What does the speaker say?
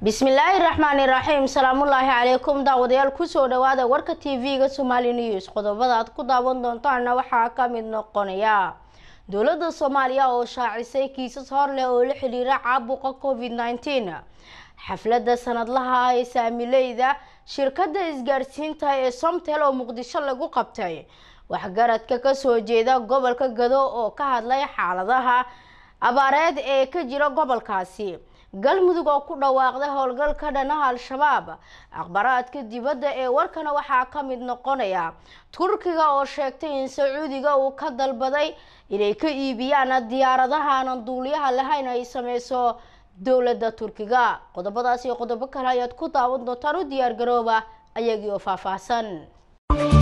bismillaahi raxmaani raxiim salaamullaahi calaykum daawadayaal kusoo dhawaada warka tv-ga somali news qodobada aad ku daawan doontaana waxaa ka mid noqonaya dowladda soomaaliya oo shaacisay kiisas hor leh oo la xiriira caabuqa covid nneteen xafladda sanadlaha ah ee saamileyda shirkadda isgaarsiinta ee somtel oo muqdisho lagu qabtay waxgaradka kasoo jeeda gobolka gado oo ka hadlay xaaladaha abaareed ee ka jira gobolkaasi galmudug oo ku dhawaaqday howlgal ka dhanaha al-shabaab akhbaraadka dibadda ee warkana waxaa ka mid noqonaya turkiga oo sheegtay in sacuudiga uu ka dalbaday inay ka iibiyaan diyaaradaha aanan duuliyaha lahayn ay sameyso dowladda turkiga qodobadaas iyo qodobo kale ayaad ku daawan doontaan u diyaar garooba ayagii oo faahfaahsan